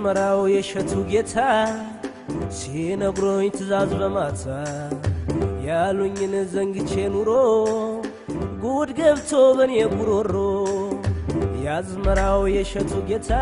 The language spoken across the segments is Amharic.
የአዝመራው የእሸቱ ጌታ ሲነግሮኝ ትእዛዝ በማታ ያሉኝን ዘንግቼ ኑሮ ጉድ ገብቶ በኔ ጉሮሮ የአዝመራው የእሸቱ ጌታ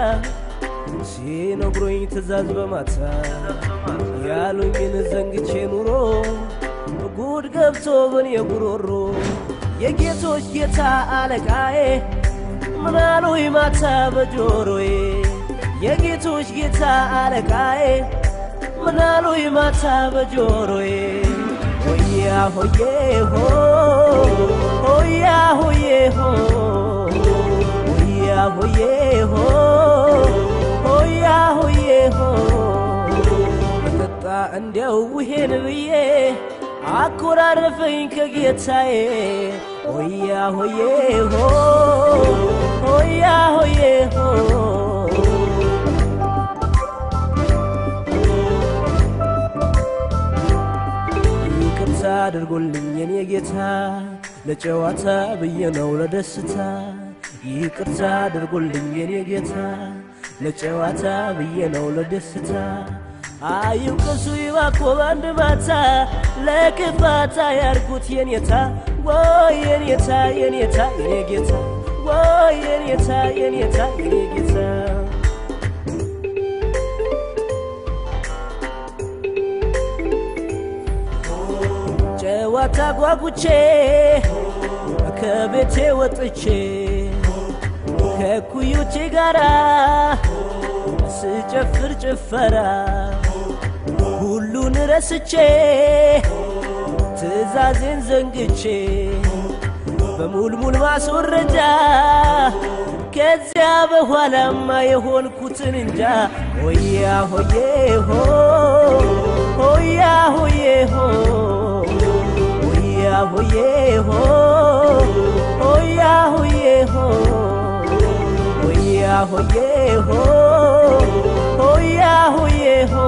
ሲነግሮኝ ትእዛዝ በማታ ያሉኝን ዘንግቼ ኑሮ ጉድ ገብቶ በኔ ጉሮሮ የጌቶች ጌታ አለቃዬ ምናሉኝ ማታ በጆሮዬ የጌቶች ጌታ አለቃዬ ምናሉኝ ማታ በጆሮዬ ሆያ ሆዬ ሆ ሆያ ሆዬ ሆ ሆያ ሆዬ ሆ ሆያ ሆዬ ሆ መጠጣ እንዲያው ውሄን ብዬ አኮራረፈኝ ከጌታዬ ሆያ ሆዬ ሆ ሆያ ሆዬ ሆ ይቅርታ አድርጎልኝ የኔ ጌታ ለጨዋታ ብዬ ነው ለደስታ ይቅርታ አድርጎልኝ የኔ ጌታ ለጨዋታ ብዬ ነው ለደስታ አይውቀሱ ይባኮ በአንድ ማታ ለክፋታ ያርጉት የኔታ ወይ የኔታ የኔታ የኔ ጌታ ወይ የኔታ የኔታ የኔ ጌታ ጨዋታ ጓጉቼ ከቤቴ ወጥቼ ከኩዮቼ ጋራ ስጨፍር ጭፈራ ሁሉን ረስቼ ትእዛዜን ዘንግቼ በሙልሙል ማስወረጃ ከዚያ በኋላማ የሆንኩትን እንጃ ሆያ ሆዬ ሆ ሆያ ሆዬ ሆ ሆያ ሆዬ ሆ ሆያ ሆዬ ሆ ሆያ ሆዬ ሆ ሆያ ሆዬ ሆ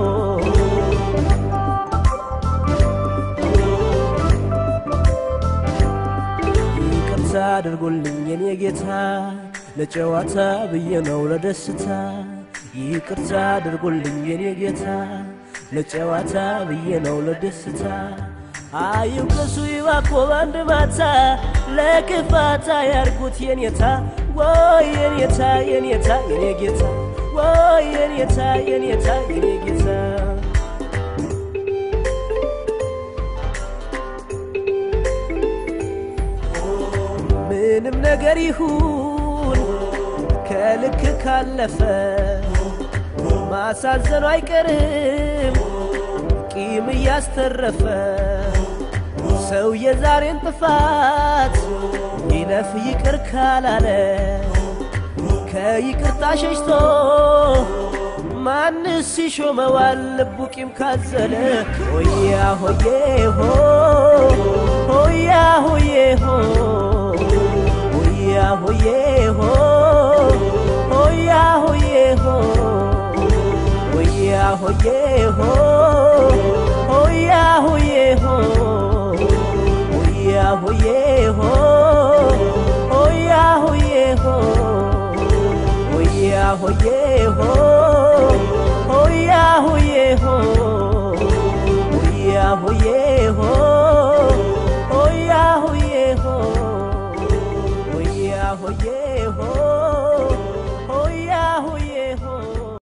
ይቅርታ አድርጎልኝ የኔ ጌታ ለጨዋታ ብዬ ነው ለደስታ ይቅርታ አድርጎልኝ የኔ ጌታ ለጨዋታ ብዬ ነው ለደስታ አይውቀሱ ይባኮ በአንድ ማታ ለክፋታ ያርጉት የኔታ ወይ የኔታ የኔታ የኔ ጌታ ወይ የኔታ የኔታ የኔ ጌታ ምንም ነገር ይሁን ከልክ ካለፈ ማሳዘኑ አይቀርም ቂም እያስተረፈ ሰው የዛሬን ጥፋት ይለፍ ይቅር ካላለ ከይቅርታ ሸሽቶ ማንስ ይሾመዋል ልቡ ቂም ካዘለ ሆያ ሆዬ ሆ ሆያ ሆዬ ሆ ሆያ ሆዬ ሆ ሆያ ሆዬ ሆ ሆያ ሆዬ ሆ ሆያ ሆዬ ሆ ሆያ ሆዬ ሆ ሆያ ሆዬ ሆ ሆያ ሆዬ